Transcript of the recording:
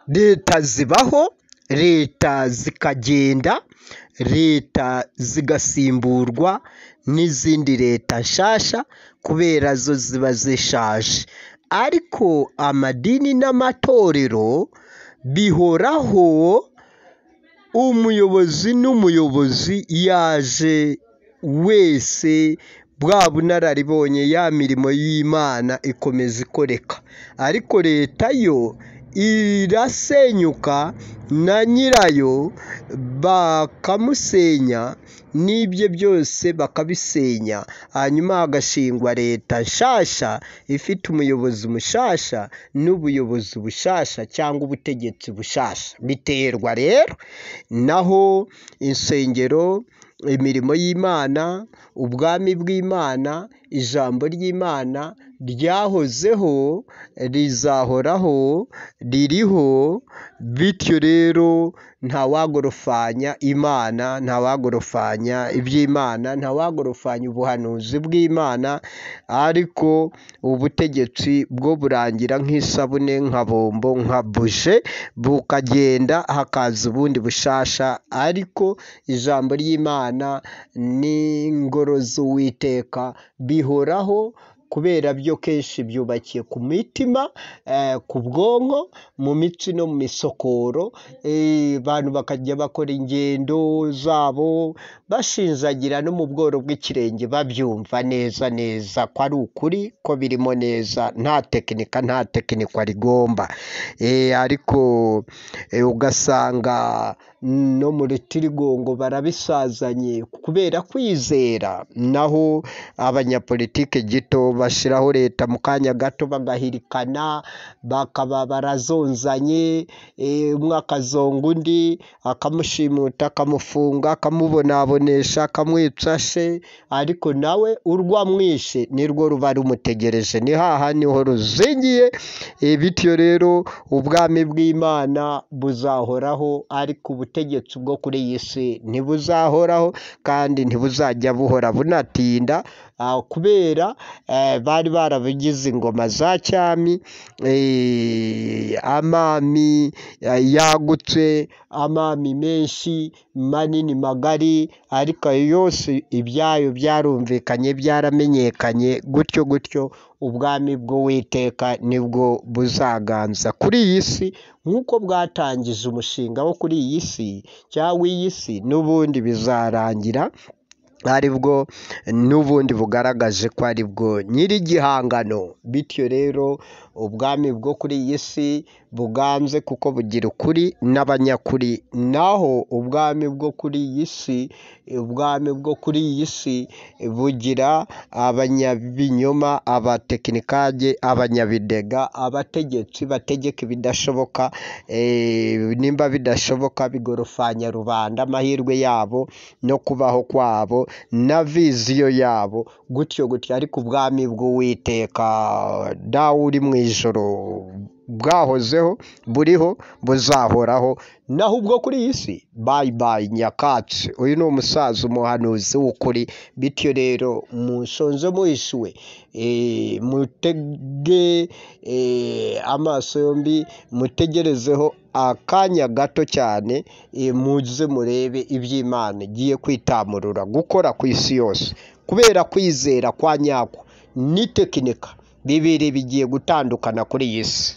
leta zibaho leta zikagenda leta zigasimburwa n'izindi leta nshyashya kubera zo ziba zishaje ariko amadini n'amatorero bihoraho umuyobozi n'umuyobozi yaje wese bwa bunararibonye ya mirimo y'imana ikomeza ikoreka ariko leta yo irasenyuka na nyirayo bakamusenya n'ibye byose bakabisenya hanyuma hagashingwa leta nshyashya ifite umuyobozi mushyashya n'ubuyobozi bushyashya cyangwa ubutegetsi bushyashya biterwa rero naho insengero imirimo y'imana ubwami bw'imana ijambo ry'imana ryahozeho rizahoraho ririho bityo rero ntawagorofanya imana ntawagorofanya iby'imana ntawagorofanya ubuhanuzi bw'imana ariko ubutegetsi bwo burangira nk'isabune nka bombo nka buji bukagenda hakaza ubundi bushyashya ariko ijambo ry'imana n'ingoro z'uwiteka bihoraho kubera byo kenshi byubakiye ku mitima ku bwonko mu mitsi no mu misokoro abantu bakajya bakora ingendo zabo bashinjagira no mu bworo bw'ikirenge babyumva neza neza ko ari ukuri ko birimo neza nta tekinika nta tekinikwa rigomba ariko ugasanga no mu rutirigongo barabisazanye kubera kwizera naho abanyapolitike gito bashyiraho leta mu kanya gato bagahirikana bakaba barazonzanye umwe akazonga undi akamushimuta akamufunga akamubonabonesha akamwica she ariko nawe urwo amwishe nirwo ruba rumutegereje ni hahandi ho ruzingiye bityo rero ubwami bw'imana buzahoraho ariko ubutegetsi bwo kuri iyi si ntibuzahoraho kandi ntibuzajya buhora bunatinda kubera bari barabigize ingoma za cyami amami yagutse amami menshi manini magari ariko ayo yose ibyayo byarumvikanye byaramenyekanye gutyo gutyo ubwami bw'uwiteka nibwo buzaganza kuri iyi si nk'uko bwatangije umushinga wo kuri iyi si cyangwa iyi si n'ubundi bizarangira ari bwo n'ubundi bugaragaje ko ari bwo nyir'igihangano bityo rero ubwami bwo kuri iyi si buganze kuko bugira ukuri n'abanyakuri naho ubwami bwo kuri iyi si ubwami bwo kuri iyi si bugira abanyabinyoma abatekinikage abanyabidega abategetsi bategeka ibidashoboka nimba bidashoboka bigorofanya rubanda amahirwe yabo no kubaho kwabo na viziyo yabo gutyo gutyo ariko ubwami bw'uwiteka dawe uri mu ijoro bwahozeho buriho buzahoraho naho ubwo kuri iyi si bayibayi nyakatsi uyu ni umusaza umuhanuzi w'ukuri bityo rero mushonje muhishiwe mutege amaso yombi mutegerezeho akanya gato cyane muze murebe iby'imana igiye kwitamurura gukora ku isi yose kubera kwizera kwa nyako n'itekinika bibiri bigiye gutandukana kuri iyi si.